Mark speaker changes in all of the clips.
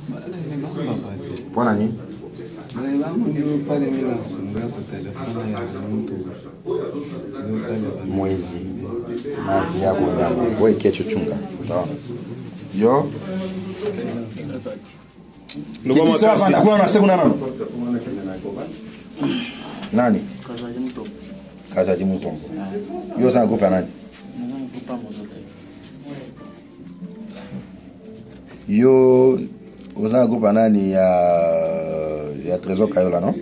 Speaker 1: Mbona nini?
Speaker 2: wangu ndio pale mimi nasumbua kwa telefoni ya mtu ndio pale bana.
Speaker 1: Mwezi maji yako nyama. Wewe kesho chunga. Utaona. Yo. Kiti sawa fanda kuna na sekunda nani? Nani? Kazaji Mutombo. Yo sana kupa nani? Yo uzana kupa nani ya ya Trésor Kayola no?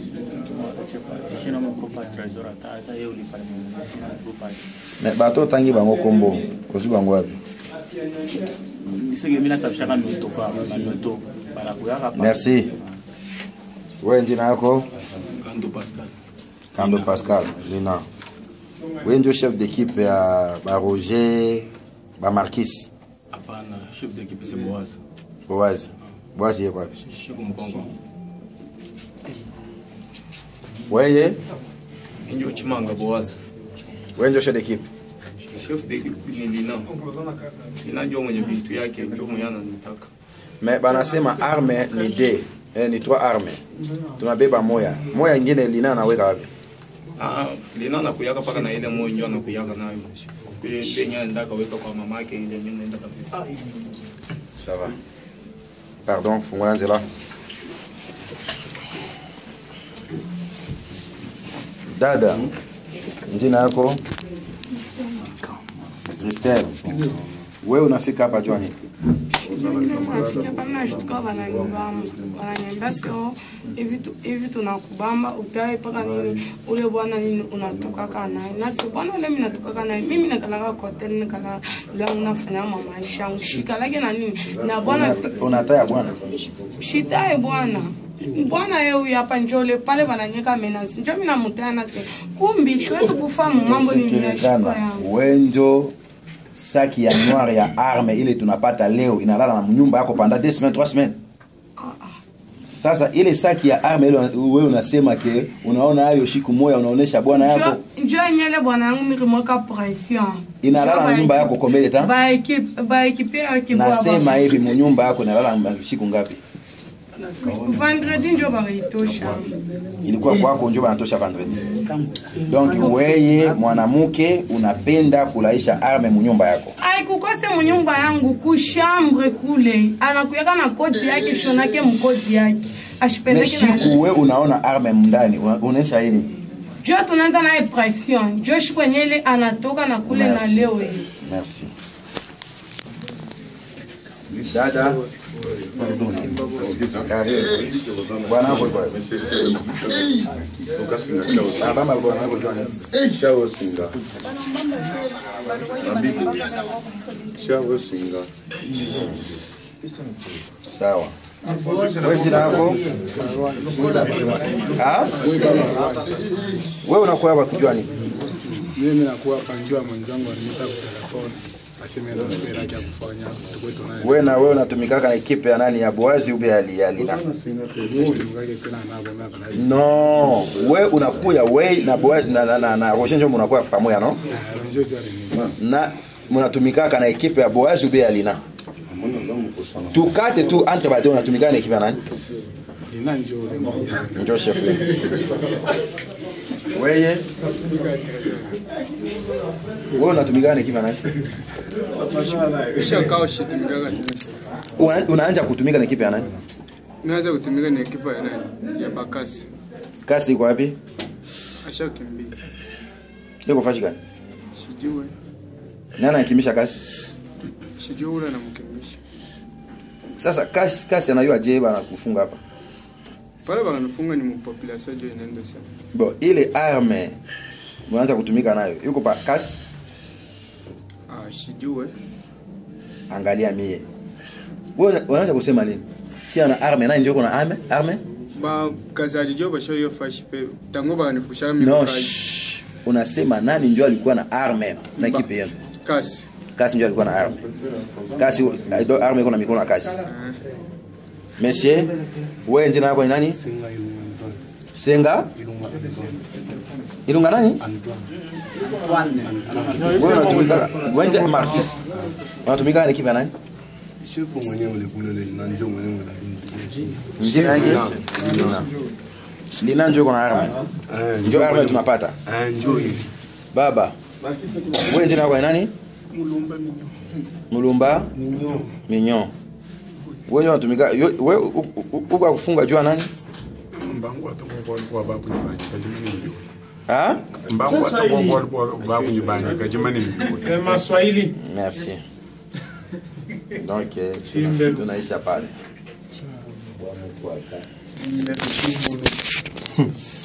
Speaker 1: Mais bato tangi bango kombo. Kosi bango wapi?
Speaker 3: soki minasabishaka noto kwa banoto balakuyaka pa
Speaker 1: Merci. Wewe jina yako?
Speaker 4: Kando Pascal.
Speaker 1: Kando Pascal Lina. Wewe ndio chef d'équipe ya ba Roger, ba Marquis,
Speaker 4: Hapana, chef d'équipe c'est Boaz.
Speaker 1: Boaz. Boaz yeye wapi?
Speaker 4: Shiko Mkongo.
Speaker 1: Wewe,
Speaker 4: Ndio Chimanga Boaz.
Speaker 1: wewe ndio chef d'équipe.
Speaker 4: Chef d'équipe ni Lina. Lina ndio mwenye vitu yake, ndio mwenye ananitaka.
Speaker 1: Mais banasema arme ni D. Eh, ni trois arme. Tunabeba moya. Moya ingine Lina anaweka wapi?
Speaker 4: Ah, Lina anakuyaka paka na ile moyo ndio anakuyaka nayo. Ile penye ndaka weka kwa mama yake ile mimi naenda kabisa.
Speaker 1: Ça va. Pardon, fungula nzela. Dada, jina yako? Christelle. Wewe unafika hapa jua nini?
Speaker 5: nafika pale nashtuka wananibamba wananiambia sio hivi tu- hivi tunakubamba utae mpaka nini ule bwana nini unatokaka naye nasi bwana ule mimi natokaka naye mimi nakalaka kwa hotel nikala langu nafanya mamaisha yangu shikalake na nini na bwana
Speaker 1: Unata- Unataya bwana.
Speaker 5: shitae bwana bwana ye huyu hapa njole pale wananyeka menasi njo mi namutaya nasi kumbi siwezi kufahamu mambo nini ya shiko
Speaker 1: Sikilizana.
Speaker 5: yangu
Speaker 1: Wenjo saki ya noir ya arme ile tunapata leo inalala na nyumba yako panda 2 semaines 3 semaines. Sasa ile saki ya arme ile wewe unasema ke unaona hayo shiku moya unaonesha bwana yako
Speaker 5: Njo- njo enyele bwana yangu mirimweka pression
Speaker 1: inalala na nyumba yako kombele ta
Speaker 5: baekipe
Speaker 1: nasema hivi munyumba yako inalala na shiku ngapi
Speaker 5: vendredi njo bareitosha
Speaker 1: ilikuwa kwako njo banatosha vendredi donc weye mwanamke unapenda kulaisha arme munyumba yako
Speaker 5: aikukose munyumba yangu kushambre kule anakuyaka na koti yake shonake mkoti yake ashipendeke na
Speaker 1: meshiku we unaona arme mndani una- unaonyesha hili
Speaker 5: jo tunaanza naye pression jo shikwenyele anatoka na kule na
Speaker 1: Merci.
Speaker 5: leo hii
Speaker 1: merci dada Karibu. bwana wako yuko wapi? Ah, mama alikuwa anataka kujua nini? sawa wewe jina lako Ah? wewe unakuwa hapa kujua nini
Speaker 6: mimi nakuwa panjua mwenzangu alimita kutelefoni aseme ndo mpira ya kufanya tukwetu naye
Speaker 1: wewe na wewe unatumikaka na ekipe ya nani ya Boazi ube ya ya Lina
Speaker 6: tumkake tena nabo miaka na hivi
Speaker 1: no we unakuya we na Boazi na na, na, na Roger njo mnakuwa pamoja no
Speaker 6: njo jari ni
Speaker 1: na mnatumikaka na ekipe ya Boazi ube ya Lina tukate tu entre bade unatumikaka na ekipe ya nani
Speaker 6: ina njo ule
Speaker 1: njo chef weye wewe unatumikaka na ekipe ya nani
Speaker 6: shakao shitumikaga tena
Speaker 1: Una- unaanza kutumika na ekipe ya nani
Speaker 6: naweza kutumika na ekipa ya nani ya bakasi
Speaker 1: kasi iko wapi
Speaker 6: ashakimbia
Speaker 1: iko fashi gani
Speaker 6: sijue
Speaker 1: nani anakimbisha kasi
Speaker 6: sijue ule anamkimbisha
Speaker 1: sasa kasi kasi anajua je bana kufunga hapa
Speaker 6: pale bakanifunga ni mupopulation jo inaendo sana
Speaker 1: bon ile arme mnaanza kutumika nayo yuko pa kasi
Speaker 6: ah sijue
Speaker 1: angalia mie wewe una- unaanza kusema nini si ana arme nani ndio kuna arme arme
Speaker 6: ba kazaji jo basho yo fashi pe tango bakanifukushaka
Speaker 1: no
Speaker 6: mimi
Speaker 1: shh. unasema nani ndio alikuwa na arme na kipi yenu
Speaker 6: kasi
Speaker 1: kasi ndio alikuwa na arme kasi ndio arme iko na mikono ya kasi monsieur wewe jina lako ni nani senga ilunga nani wewe unatumika wewe marxist unatumika na kipi ya nani
Speaker 7: shefu mwenyewe ulikulele na njo mwenyewe unabinti
Speaker 1: Njini yake? Lina. Lina njo iko na arme. Njo arme tunapata.
Speaker 7: njo hivi
Speaker 1: Baba. Wewe jina lako ni nani? Mulumba Minyo. Wewe unatumika yo- wewe u- u- u- uko kufunga jua nani?
Speaker 7: mbangu atakuwa walikuwa bakunyibanye kajimani mjua
Speaker 1: Ah?
Speaker 7: mbangu atakuwa walikuwa bakunyibanye kajimani mjua
Speaker 8: Sema Swahili.
Speaker 1: Merci. Donc eh,
Speaker 8: Chimbe.
Speaker 1: tuna- tunaisha pale.